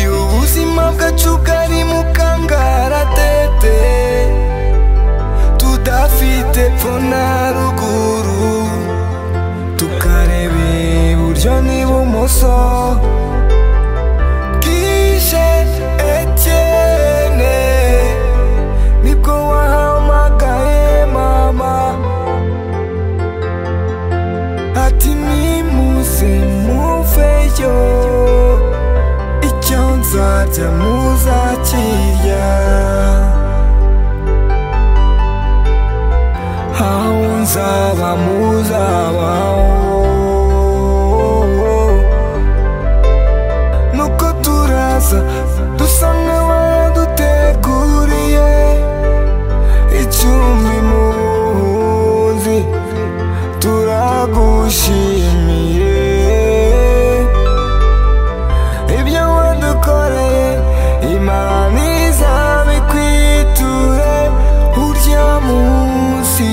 ubuzima bwacu bwari mu kangaratete tudafite pfo na ruguru tukareba iburyo n'ibumoso bwije etyene nibwo wahamagaye mama ati nimuze muveyo icyo nzarya muzakirya aho nzaba muzabaho nuko turaza dusa nk'abaduteguriye icumbi mu buhunzi turagushimiye ibyo wadukoreye imana izabikwiture urya munsi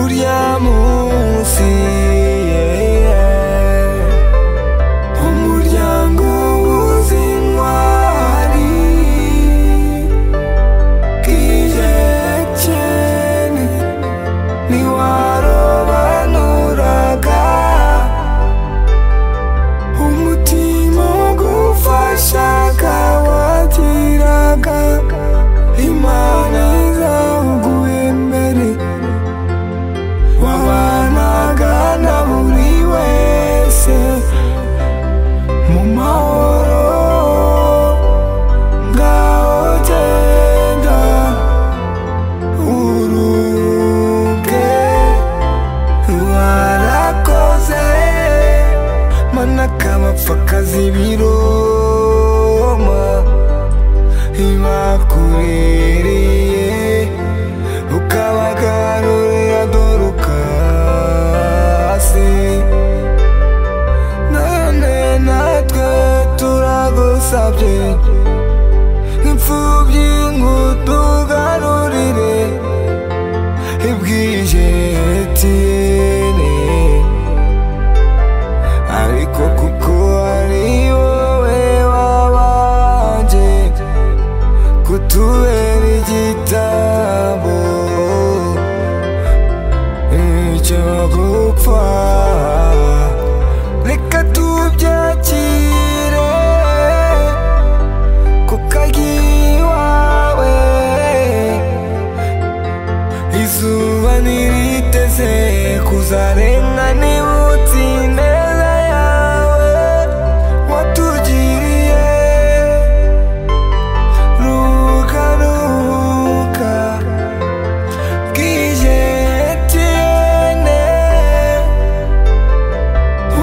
urya munsi yeah. umuryango w'uzintwari bw'ijekene ntiwarobanuraga umutima ugufashaga wagiraga imana zawuguye mbere wabanaga na buri wese mu mahoro ngaho genda uruke warakoze mana kabapfa kazi biroma ibakuririye ukabagarurira dore ukasi none natwe turagusabye imfubyi ngo tugarurire ibwije etiyene ariko kuko ari wowe wabanje kutubera igitabo icyo gupfa reka tubyakire kuko agiye iwawe izuba ntiriteze kuzarenga niba utsineza yawe watugiriye ruhuka ruhuka bwije etiyene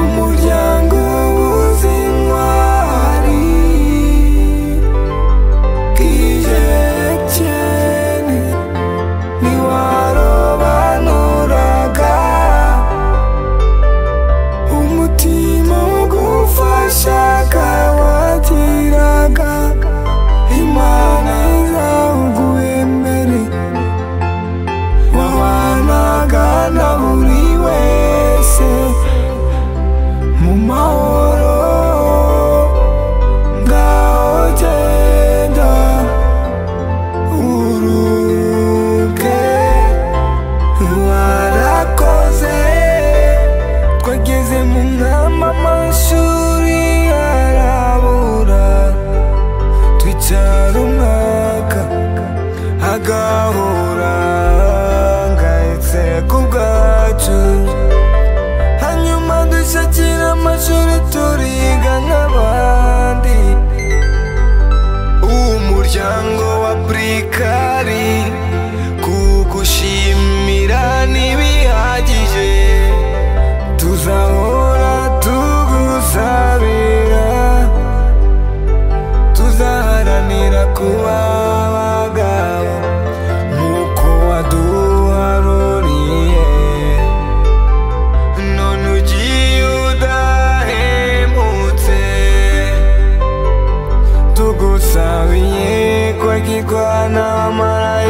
umuryango w'uzintwari bwije etiyene ntiwarobanuraga umutima ugufashaga wagiraga imana izawuguye mbere wabanaga na buri wese mu mahoro ngaho genda uruke warakoze twageze mu mwamba amashuri arabura twicara umwaka agahura ngahetse ku bwacu hanyuma dushakira amashuri turiga nk'abandi umuryango wa burikari kugushimira ntibihagije tuzahora tugusabira tuzaharanira kuba abagabo nk'uko waduharuriye none ugiye udahemutse tugusabiye ko gikwana mara